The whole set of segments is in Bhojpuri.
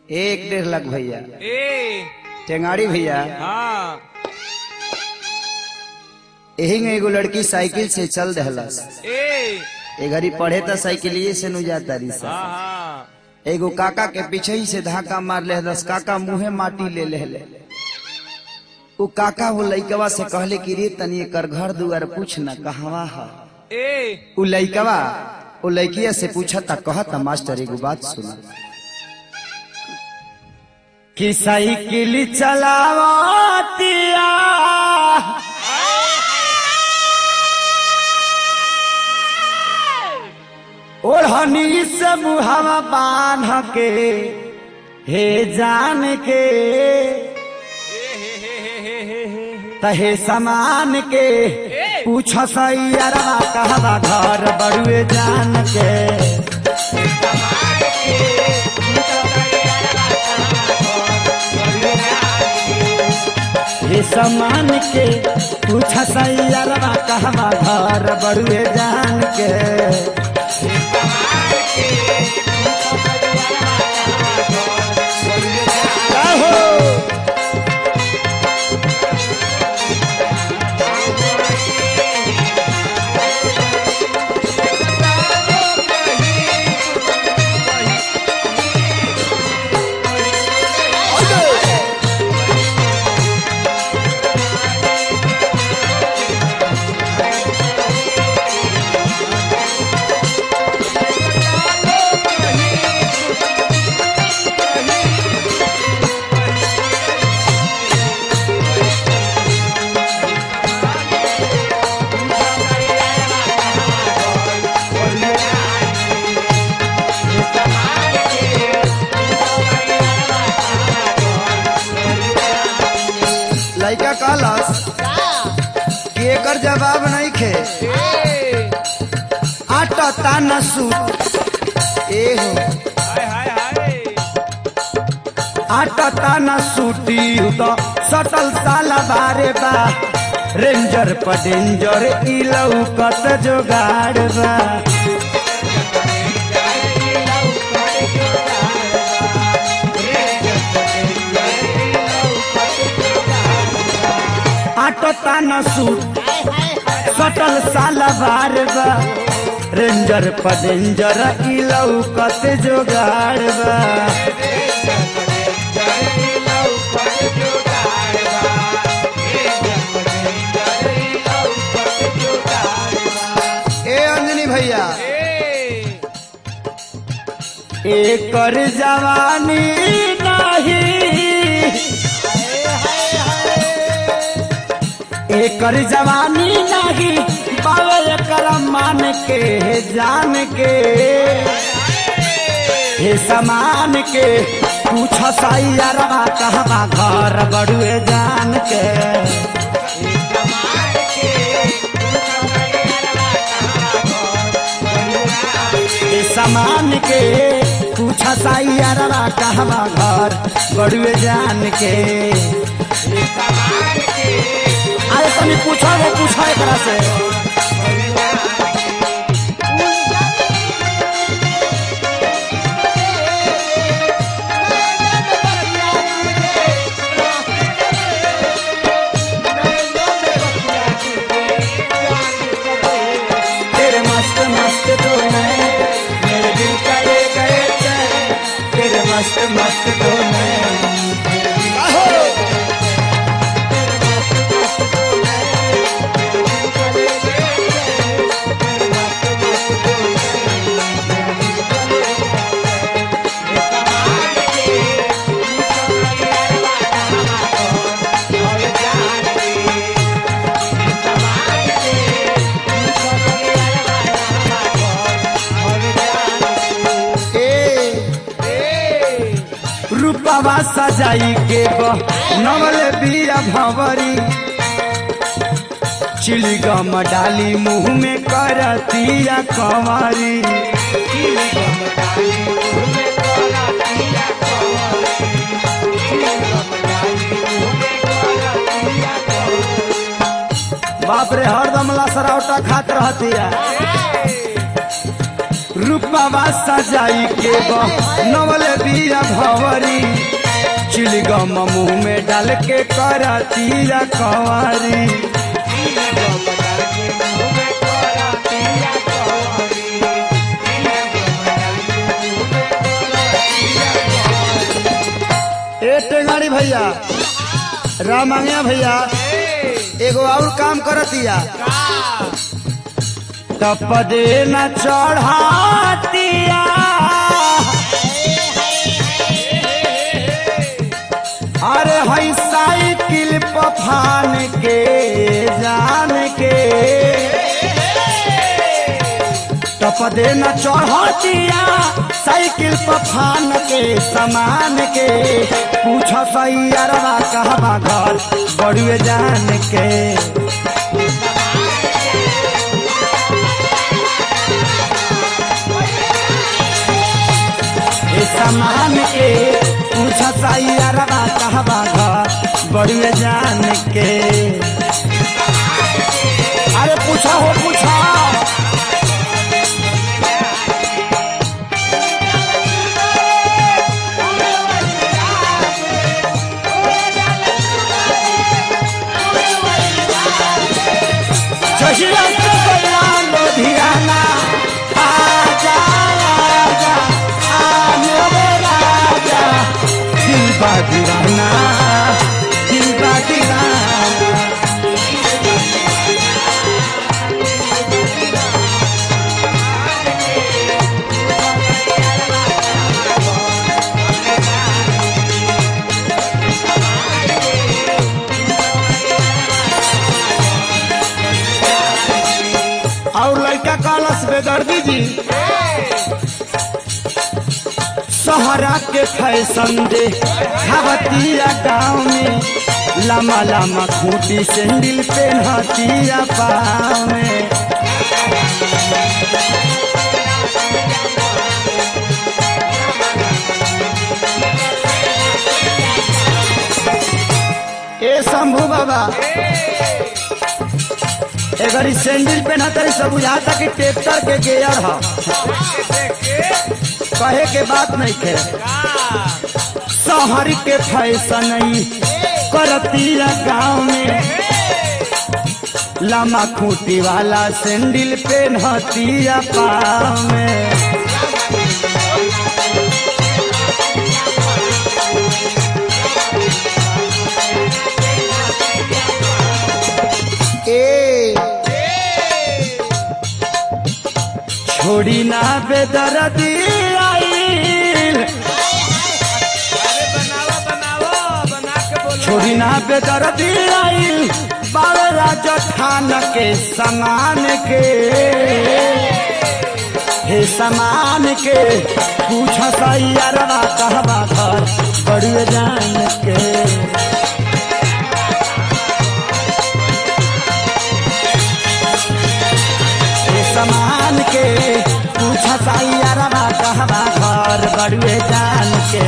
एक डेढ़ लाख भैया ए टेंगाड़ी भैया हाँ यही में एगो लड़की साइकिल से चल दहलस ए ए घड़ी पढ़े त साइकिलिए से नु जाता रही सा हाँ हाँ एगो काका के पीछे ही से धक्का मार ले दस काका मुंहे माटी ले ले ले उ काका वो लइकवा से कहले कि रे तनी एकर घर दुआर पूछ न कहवा ह ए उ लइकवा उ लइकिया से पूछा ता कहता मास्टर एगो बात सुना कि साइकिल चलावतिया ओढ़नी से मुहावा बांध के हे जान के तहे समान के पूछ सैयरवा कहवा घर बड़ुए जान के हे समान के पूछ सैयरवा कहवा घर बड़ुए जान के आहो लइका कहलस कि एकर जवाब नहीं खे ए आटा ताना सूट ए हो हाय हाय हाय आटा ताना सूटी तो सटल साला बारे बा रेंजर पर डेंजर ई लौकत जोगाड़ बा आटा ताना सूट सटल साला बार बा रेंजर पर डेंजर ई लौकत जोगाड़ बा ए अंजनी भैया ए एकर जवानी नाही एकर जवानी नाही बाबा एकर मान के जान के हे समान के पूछ सैयरवा कहवा घर बड़ुए जान के हे समान के पूछ सैयरवा कहवा घर बड़ुए जान के अरे तनी पूछो वो पूछो एकरा से तेरे मस्त मस्त दो नैन मेरे दिल का ले गए चैन तेरे मस्त मस्त दो नैन ए रूपवा सजाई के नवल बिया भंवरी चिलगम डाली मुंह में करतिया कंवरी बाप रे हरदम लसरौटा खात रहतिया रूपवा सजाई के नवल बिया भवरी चिलगम मुंह में डाल के करतिया कवारी ए टेंगारी भैया रामांगया भैया एगो और काम करतिया तपदे न चढ़ातिया अरे हई साइकिल पफान के जान के तपदे न चढ़तिया साइकिल पफान के समान के पूछ सैयरवा कहवा घर बड़ुए जान के ए समान के पूछ सैयरवा कहवा घर बड़ुए जान के अरे पूछा हो पूछा चहिया से गया लुधियाना आजा आजा आ मेरे राजा दिल बा दीवाना दिल बा दीवाना और लड़का कालस बेदर्दी जी सहरा के फैशन दे खावतिया गाँव में लम्बा लम्बा खूटी सैंडल पहनतिया पाँव में ए शंभू बाबा अगर ई सैंडल पहना तरी सब बुझाता कि ट्रैक्टर के गेयर ह कहे के बात नहीं खे शहर के फैशन ई करतिया गाँव में लम्बा खूटी वाला सैंडल पहनतिया पाँव में ए छोड़ी ना बेदर्दी आइल बनावा बनावा बना के बोलो छोड़ी ना बेदर्दी आइल बाबे राजा खान के समान के हे समान के पूछ सैयरवा कहवा घर बड़ुए जान के हे समान के पूछ सैयरवा कहवा घर बड़ुए जान के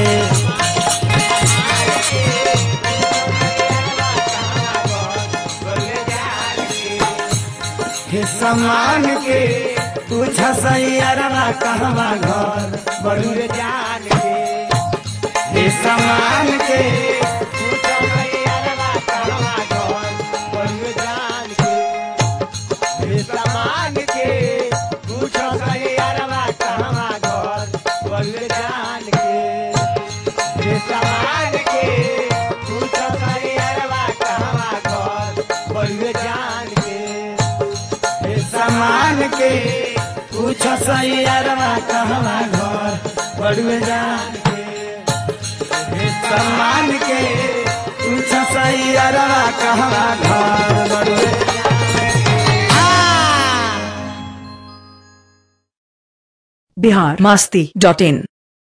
हे समान के पूछ सैयरवा कहवा घर बड़ुए जान के हे समान के पूछ भैया कहवा घर बड़ुए जान के हे सामान के पूछ भैया कहवा घर बड़ुए जान के हे सामान के पूछ भैया कहवा घर बड़ुए जान के हे समान के पूछ सैयरवा कहवा घर बड़ुए जान के हे समान के पूछ सैयरवा कहवा घर बड़ुए बिहार मस्ती डॉट इन